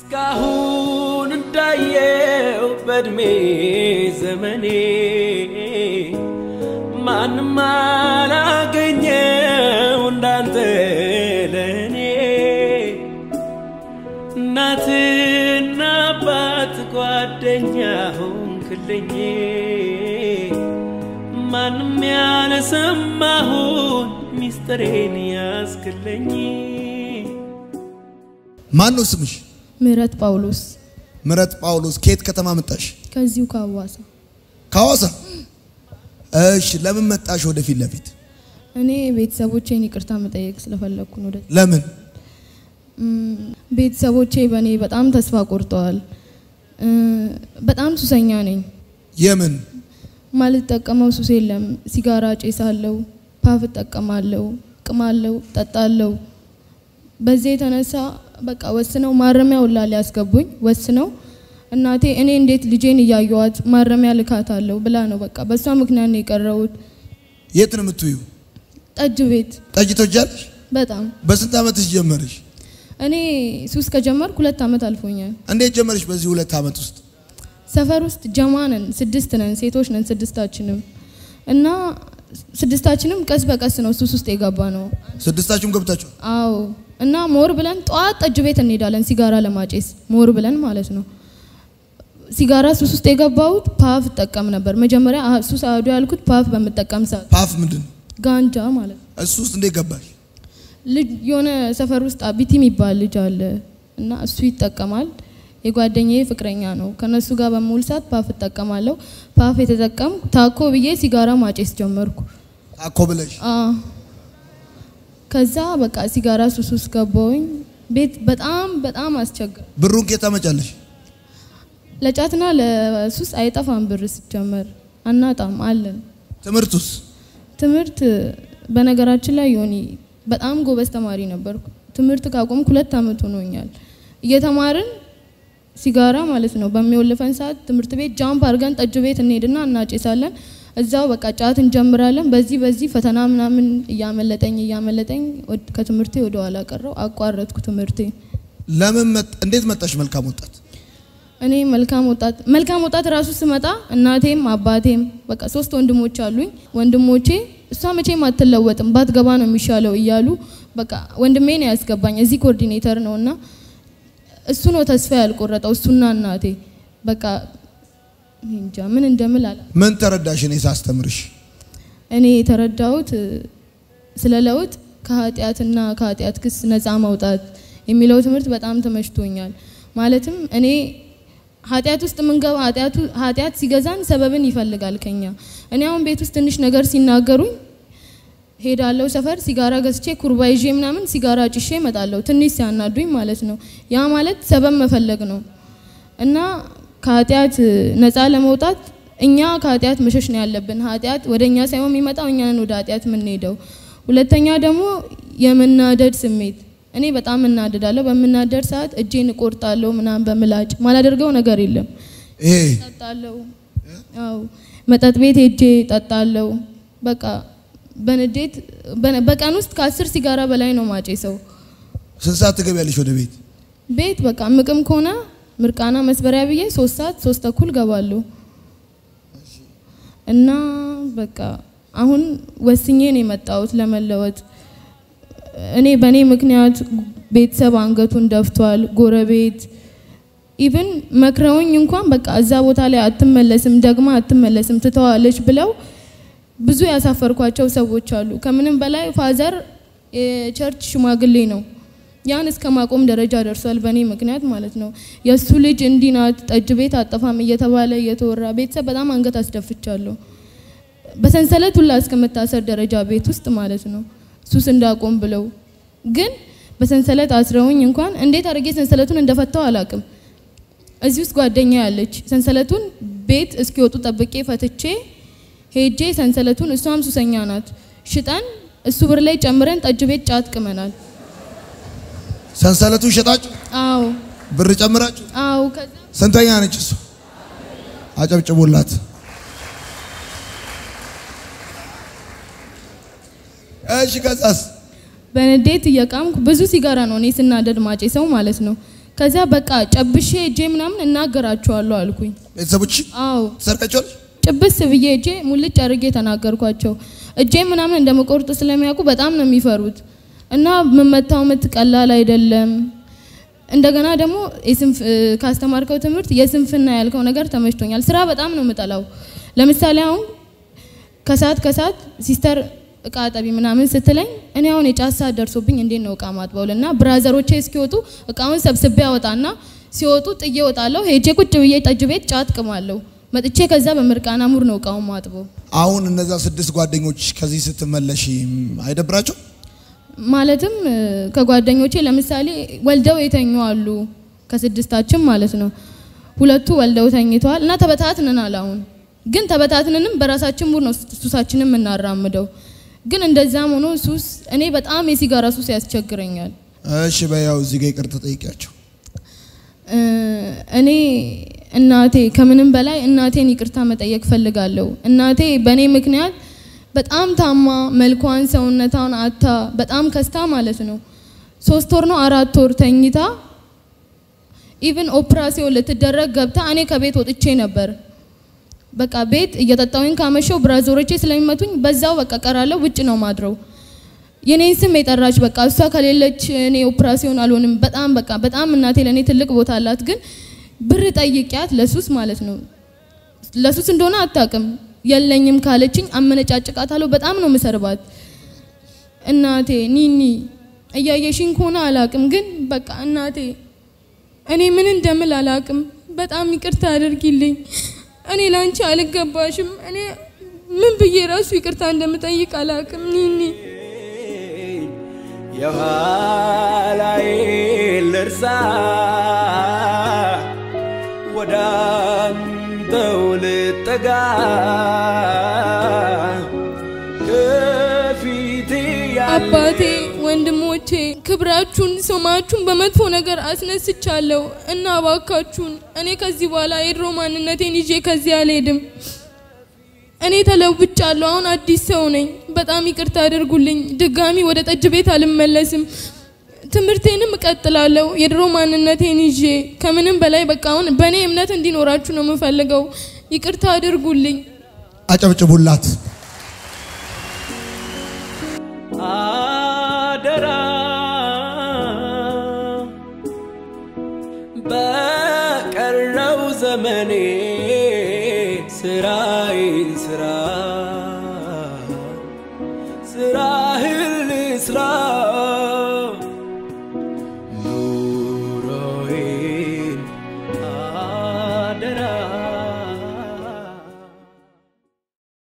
እስካሁን እንዳየው በእድሜ ዘመኔ ማንም አላገኘው እንዳንተ ለእኔ እናትና አባት ጓደኛ ሆንክልኝ ማንም ያለሰማሁን ሚስጥሬን ያስክልኝ ማን ነው ስምሽ? ምህረት ጳውሎስ ምረት ጳውሎስ። ከየት ከተማ መጣሽ? ከዚሁ ከአዋሳ ከሐዋሳ። እሺ፣ ለምን መጣሽ ወደ ፊት ለፊት? እኔ ቤተሰቦቼን ይቅርታ መጠየቅ ስለፈለግኩ ነው። ወደ- ለምን? እም፣ ቤተሰቦቼ በእኔ በጣም ተስፋ ቆርጠዋል። እ፣ በጣም ሱሰኛ ነኝ። የምን ማልጠቀመው ሱስ የለም። ሲጋራ ጬሳለሁ፣ ፓፍ እጠቀማለሁ፣ ቅማለሁ፣ ጠጣለሁ። በዚህ የተነሳ በቃ ወስነው ማረሚያ ውላ ሊያስገቡኝ ወስነው እናቴ እኔ እንዴት ልጄን እያየዋት ማረሚያ ልካታለሁ ብላ ነው በቃ በእሷ ምክንያት ነው የቀረሁት። የት ነው የምትውዩ? ጠጅ ቤት ጠጅ ትወጃለሽ? በጣም በስንት ዓመትሽ ጀመርሽ? እኔ ሱስ ከጀመርኩ ሁለት ዓመት አልፎኛል። እንዴት ጀመርሽ? በዚህ ሁለት ዓመት ውስጥ ሰፈር ውስጥ ጀማ ነን፣ ስድስት ነን፣ ሴቶች ነን ስድስታችንም እና ስድስታችንም ቀስ በቀስ ነው ሱስ ውስጥ የገባ ነው። ስድስታችሁም ገብታችሁ አዎ እና ሞር ብለን ጠዋት ጠጅ ቤት እንሄዳለን ሲጋራ ለማጨስ ሞር ብለን ማለት ነው። ሲጋራ ሱስ ውስጥ የገባሁት ፓፍ እጠቀም ነበር መጀመሪያ። አ- ሱስ አዱ ያልኩት ፓፍ በምጠቀም ሰዓት ፓፍ ምንድን ነው? ጋንጃ ማለት ነው። እሱ ውስጥ እንዴት ገባሽ? ልጅ የሆነ ሰፈር ውስጥ አቢቲ የሚባል ልጅ አለ እና እሱ ይጠቀማል። የጓደኛዬ ፍቅረኛ ነው። ከነሱ ጋር በምውል ሰዓት ፓፍ እጠቀማለሁ። ፓፍ የተጠቀም ታኮ ብዬ ሲጋራ ማጨስ ጀመርኩ። ታኮ ብለሽ አ ከዛ በቃ ሲጋራ ሱስ ውስጥ ገባሁኝ። ቤት በጣም በጣም አስቸግር ብሩን ከየት ታመጫለሽ? ለጫትና ለሱስ አይጠፋም ብር ሲጀመር አናጣም አለን። ትምህርቱስ? ትምህርት በነገራችን ላይ ዮኒ በጣም ጎበዝ ተማሪ ነበርኩ። ትምህርት ካቆምኩ ሁለት ዓመት ሆኖኛል። እየተማርን ሲጋራ ማለት ነው በሚወልፈን ሰዓት ትምህርት ቤት ጃምፕ አድርገን ጠጅ ቤት እንሄድና እናጨሳለን። እዛው በቃ ጫት እንጀምራለን። በዚህ በዚህ ፈተና ምናምን እያመለጠኝ እያመለጠኝ ወድ- ከትምህርቴ ወደ ኋላ ቀረው፣ አቋረጥኩ ትምህርቴ። ለምን መጥ እንዴት መጣሽ? መልካም ወጣት እኔ መልካም ወጣት መልካም ወጣት ራሱ ስመጣ እናቴም አባቴም በቃ ሶስት ወንድሞች አሉኝ። ወንድሞቼ እሷ መቼም አትለወጥም ባትገባ ነው የሚሻለው እያሉ በቃ ወንድሜ ነው ያስገባኝ። እዚህ ኮኦርዲኔተር ነው እና እሱ ነው ተስፋ ያልቆረጠው እሱና እናቴ በቃ እኔ እንጃ ምን እንደምል አላ ምን ተረዳሽ? እኔ ሳስተምርሽ እኔ የተረዳሁት እ፣ ስለ ለውጥ ከኃጢአትና ከኃጢአት ክስ ነፃ መውጣት የሚለው ትምህርት በጣም ተመችቶኛል። ማለትም እኔ ኃጢአት ውስጥ የምንገባ ኃጢአቱ ኃጢአት ሲገዛን ሰበብን ይፈልጋል ከኛ። እኔ አሁን ቤት ውስጥ ትንሽ ነገር ሲናገሩኝ ሄዳለሁ ሰፈር ሲጋራ ገዝቼ ኩርባ ይዤ ምናምን ሲጋራ ጭሼ እመጣለሁ። ትንሽ ሲያናዱኝ ማለት ነው። ያ ማለት ሰበብ መፈለግ ነው እና ከኃጢአት ነፃ ለመውጣት እኛ ከኃጢአት መሸሽ ነው ያለብን። ኃጢአት ወደ እኛ ሳይሆን የሚመጣው እኛ ነን ወደ ኃጢአት የምንሄደው። ሁለተኛ ደግሞ የመናደድ ስሜት። እኔ በጣም እናደዳለሁ። በምናደድ ሰዓት እጄን እቆርጣለሁ ምናምን በምላጭ ማላደርገው ነገር የለም። ይሄ ጠጣለሁ። አዎ መጠጥ ቤት ሄጄ ጠጣለሁ። በቃ በንዴት በነ- በቀን ውስጥ ከአስር ሲጋራ በላይ ነው ማጬ ሰው ስንት ሰዓት ትገቢያለሽ ወደ ቤት? ቤት በቃ ምቅም ከሆነ ምርቃና መስበሪያ ብዬ ሶስት ሰዓት ሶስት ተኩል ገባለሁ እና በቃ አሁን ወስኜ ነው የመጣሁት ለመለወጥ። እኔ በእኔ ምክንያት ቤተሰብ አንገቱን ደፍቷል፣ ጎረቤት ኢቭን መክረውኝ እንኳን በቃ እዛ ቦታ ላይ አትመለስም፣ ደግማ አትመለስም፣ ትተዋለች ብለው ብዙ ያሳፈርኳቸው ሰዎች አሉ። ከምንም በላይ ፋዘር የቸርች ሽማግሌ ነው። ያን እስከ ማቆም ደረጃ ደርሷል፣ በእኔ ምክንያት ማለት ነው። የእሱ ልጅ እንዲህ ናት፣ ጠጅ ቤት አጠፋም እየተባለ እየተወራ ቤተሰብ በጣም አንገት አስደፍቻለሁ። በሰንሰለት ሁላ እስከመታሰር ደረጃ ቤት ውስጥ ማለት ነው ሱስ እንዳቆም ብለው ግን በሰንሰለት አስረውኝ እንኳን እንዴት አድርጌ ሰንሰለቱን እንደፈታው አላቅም። እዚህ ውስጥ ጓደኛ ያለች ሰንሰለቱን ቤት እስኪወጡ ጠብቄ ፈትቼ ሄጄ ሰንሰለቱን እሷም ሱሰኛ ናት ሽጠን እሱ ብር ላይ ጨምረን ጠጅ ቤት ጫት ቅመናል። ሰንሰለቱን ሸጣችሁ አዎ ብር ጨምራችሁ? አዎ ከዛ ስንተኛ ነች እሱ? አጨብጭቡላት። እሺ ከዛስ? በንዴት እየቃምኩ ብዙ ሲጋራ ነው እኔ ስናደድ ማጬ ሰው ማለት ነው። ከዚያ በቃ ጨብሼ እጄ ምናምን እናገራቸዋለሁ አልኩኝ። ቤተሰቦች አዎ ሰርቀቸዋል። ጭብስ ብዬ እጄ ሙልጭ አድርጌ ተናገርኳቸው። እጄ ምናምን እንደመቆርጥ ስለሚያውቁ በጣም ነው የሚፈሩት እና የምመታው ምት ቀላል አይደለም። እንደገና ደግሞ የስንፍ- ካስተማርከው ትምህርት የስንፍና ያልከው ነገር ተመችቶኛል። ስራ በጣም ነው የምጠላው። ለምሳሌ አሁን ከሰዓት ከሰዓት ሲስተር እቃ አጠቢ ምናምን ስትለኝ እኔ አሁን የጫት ሰዓት ደርሶብኝ እንዴት ነው እቃ ማጥበው እና ብራዘሮቼ እስኪወጡ እቃውን ሰብስቤ አወጣና ሲወጡ ጥዬ እወጣለሁ። ሄጄ ቁጭ ብዬ ጠጅ ቤት ጫት ቅማለሁ። መጥቼ ከዛ በምርቃና ሙር ነው እቃውን ማጥበው። አሁን እነዛ ስድስት ጓደኞች ከዚህ ስትመለሽ አይደብራቸው? ማለትም እ፣ ከጓደኞቼ ለምሳሌ ወልደው የተኙ አሉ፣ ከስድስታችን ማለት ነው። ሁለቱ ወልደው ተኝተዋል እና ተበታትነናል። አሁን ግን ተበታትነንም በራሳችን ሙድ ነው ሱሳችንን የምናራምደው። ግን እንደዛም ሆኖ ሱስ እኔ በጣም የሲጋራ ሱስ ያስቸግረኛል። እሺ በያው እዚህ ጋር ይቅርታ ጠይቂያቸው። እ፣ እኔ እናቴ ከምንም በላይ እናቴን ይቅርታ መጠየቅ ፈልጋለሁ። እናቴ በእኔ ምክንያት በጣም ታማ መልኳን ሰውነቷን አታ በጣም ከስታ ማለት ነው ሶስት ወር ነው አራት ወር ተኝታ ኢቭን ኦፕራሲዮን ልትደረግ ገብታ እኔ ከቤት ወጥቼ ነበር። በቃ ቤት እየጠጣሁኝ ካመሸው ብራዞሮቼ ስለሚመቱኝ በዛው በቃ ቀራለሁ። ውጭ ነው ማድረው። የኔን ስም የጠራች በቃ እሷ ከሌለች እኔ ኦፕራሲዮን አልሆንም። በጣም በቃ በጣም እናቴ ለእኔ ትልቅ ቦታ አላት። ግን ብር ጠይቂያት ለሱስ ማለት ነው ለሱስ እንደሆነ አታውቅም። የለኝም ካለችኝ አመነጫጭቃታለሁ። በጣም ነው ምሰርባት። እናቴ ኒኒ እያየሽኝ ከሆነ አላውቅም፣ ግን በቃ እናቴ እኔ ምን እንደምል አላውቅም። በጣም ይቅርታ አድርጊልኝ። እኔ ላንቺ አልገባሽም። እኔ ምን ብዬ ራሱ ይቅርታ እንደምጠይቅ አላውቅም ኒኒ የኋላዬ ልርሳ ወደ አንተው ልጠጋ ከፊቴ ያለ አባቴ፣ ወንድሞቼ ክብራችሁን፣ ስማችሁን በመጥፎ ነገር አስነስቻለሁ እና እባካችሁን እኔ ከዚህ በኋላ የድሮ ማንነቴን ይዤ ከዚህ አልሄድም። እኔ ተለውጫለሁ። አሁን አዲስ ሰው ነኝ። በጣም ይቅርታ አድርጉልኝ። ድጋሚ ወደ ጠጅ ቤት አልመለስም። ትምህርቴንም እቀጥላለሁ የድሮ ማንነቴን ይዤ። ከምንም በላይ በቃ አሁን በእኔ እምነት እንዲኖራችሁ ነው የምፈልገው። ይቅርታ አድርጉልኝ። አጨብጭቡላት። አደራ በቀረው ዘመኔ ስራዬን ስራ ስራህን ልስራ